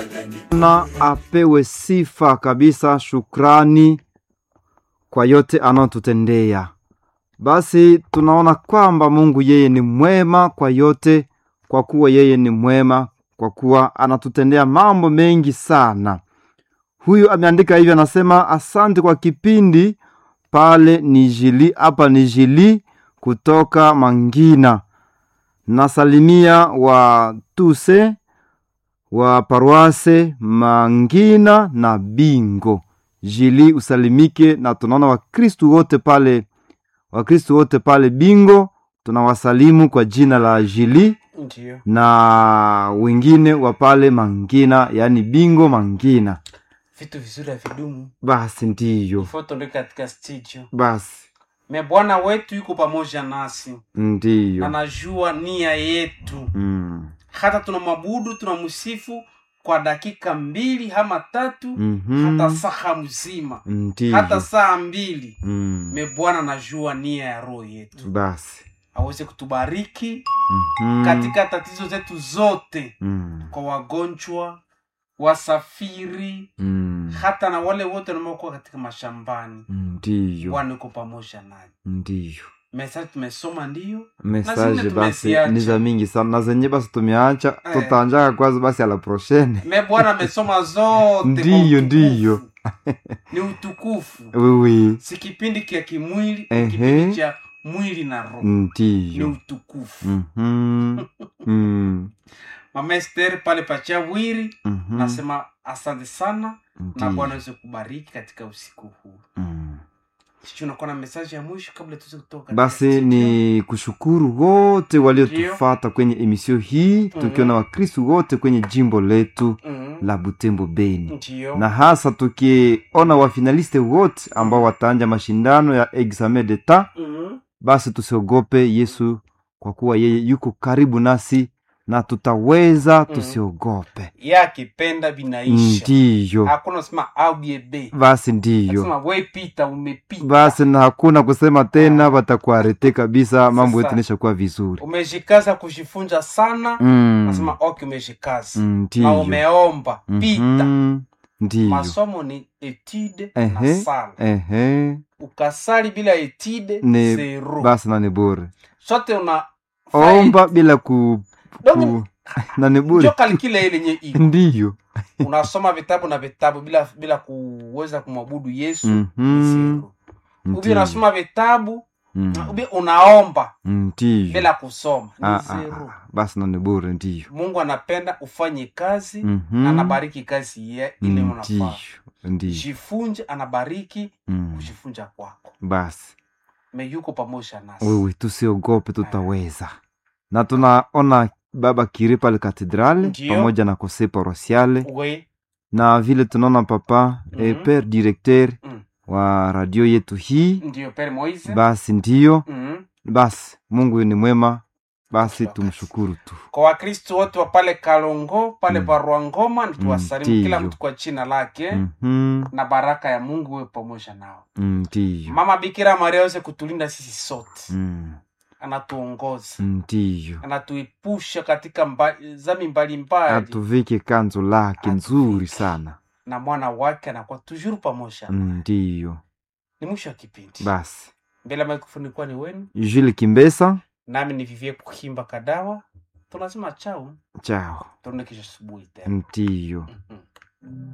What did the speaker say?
na apewe sifa kabisa, shukrani kwa yote anayotutendea. Basi tunaona kwamba Mungu yeye ni mwema kwa yote, kwa kuwa yeye ni mwema, kwa kuwa anatutendea mambo mengi sana. Huyu ameandika hivyo, anasema asante kwa kipindi pale ni jili hapa ni jili kutoka Mangina. Nasalimia wa tuse wa paroase Mangina na Bingo jili usalimike, na tunaona Wakristu wote pale, Wakristu wote pale Bingo tunawasalimu kwa jina la jili Ndio. na wengine wa pale Mangina, yaani Bingo Mangina. Vitu vizuri havidumu. Basi ndiyo, Ifo tuondoke katika studio. basi Me Bwana wetu yuko pamoja nasi. ndiyo. Anajua nia yetu. Mm. Hata tunamwabudu, tunamsifu kwa dakika mbili ama tatu, Mhm. hata saa mzima, Ndiyo. hata saa mbili. Mm. Me Bwana anajua nia ya roho yetu. Basi. Aweze kutubariki Mhm. katika tatizo zetu zote, Mm. kwa wagonjwa, wasafiri, Mm. hata na wale wote wanaokuwa katika mashambani. Ndiyo. Bwana uko pamoja naye. Ndiyo. Mesaji tumesoma ndiyo, Mesaje zingine basi tumeziacha. ni za mingi sana na zenye basi tumeacha Eh. tutaanjaka kwanza basi ala prochaine. me Bwana amesoma zote kwa Ndiyo, utukufu. ndiyo. ni utukufu, Wiwi. si kipindi kia kimwili, Ehe. ni kipindi cha mwili na roho, ni Ndiyo. utukufu. Mhm. Mm. Mama Esther pale Pachavwiri Mhm. nasema asante sana na Ndiyo. Bwana aweze kubariki katika usiku huu. Mm. Sisi unakuwa na mesaji ya mwisho kabla tuweze kutoka katika Basi studio? ni kushukuru wote waliotufata kwenye emisio hii tukiona Wakristu wote kwenye jimbo letu Mhm. la Butembo Beni, Ndiyo. na hasa tukiona wafinaliste wote ambao wataanja mashindano ya examen d'etat. Mhm. Basi tusiogope Yesu, kwa kuwa yeye yuko karibu nasi na tutaweza, Mhm. tusiogope. Yeye akipenda vinaisha, Ndiyo, hakuna sema au biebe, basi ndiyo, sema we pita, umepita basi na hakuna kusema tena, watakuarete kabisa, mambo yetu Sasa. inaisha kuwa vizuri. umejikaza kujifunza sana Mm. nasema ok umejikaza Mm, na Ndiyo. umeomba pita Mhm. Ndiyo. masomo ni etide na Ehe. sala Ehe. ukasali bila etide Ni zero basi na ni bure. sote una Omba bila ku, Donc, ku na ni njo bure. kalikile ile nye iko Ndiyo. unasoma vitabu na vitabu bila bila kuweza kumwabudu yesu ni Mhm. zero ubi Ndiyo. unasoma vitabu Mm. ubi unaomba Ndiyo. bila kusoma ni Ah, ah, zero ah. Basi na ni bure ndiyo. mungu anapenda ufanye kazi Mhm. na anabariki kazi ye ile Ndiyo. unafaa Ndiyo. jifunje anabariki Mm. kujifunja kwako Basi me yuko pamoja nasi wewe tusiogope, tutaweza. Na tunaona baba Kiri pale katedrale Ndiyo. pamoja na kose parosiale we na vile tunaona papa mm Mhm. pere directeur Mm. wa radio yetu hii. ndiyo pere moise Basi ndiyo, Mhm. basi Mungu ni mwema, basi Wakati. tumshukuru tu. kwa wakristo wote wa pale kalongo pale Mm. barua ngoma nituwasalimu kila Ndiyo. mtu kwa jina lake Mhm. na baraka ya mungu we pamoja nao Ndiyo. mama bikira maria aweze kutulinda sisi sote Mm. anatuongoza Ndiyo. anatuepusha katika mba, zami mbalimbali Atuvike kanzo lake Atuvike. nzuri sana. na mwana wake anakuwa tujuru pamoja naye. Ndiyo. ni mwisho wa kipindi Basi mbele ya mikrofoni kuwa ni wenu Jules Kimbesa, nami ni vivie kuhimba kadawa tunasema chau chao. tuone kesho asubuhi tena Ndiyo. Mhm.